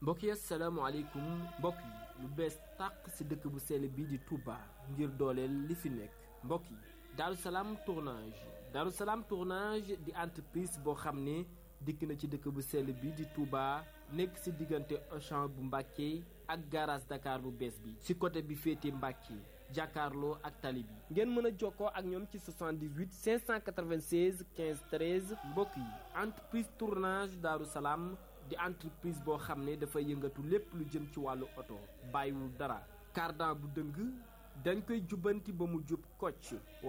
mbokk yi asalaamaaleykum mbokk yi lu bees tàq ci dëkk bu sell bii di Touba ngir dooleel li fi nekk mbokk yi Daaru Salaam tournage Daaru Salaam tournage di entreprise boo xam ne dikk na ci dëkk bu sell bii di Touba nekk ci diggante Auchan bu Mbàkke ak garage Dakar bu bees bi ci côté bi féete Mbàkke jàkkaarloo ak tali bi ngeen mën a jokkoo ak ñoom ci 78 596 15 13 mbokk yi entreprise tournage Daaru Salaam di entreprise boo xam ne dafay yëngatu lépp lu jëm ci wàllu oto bàyyiwul dara cardan bu dëng dañ koy jubbanti ba mu jub kocc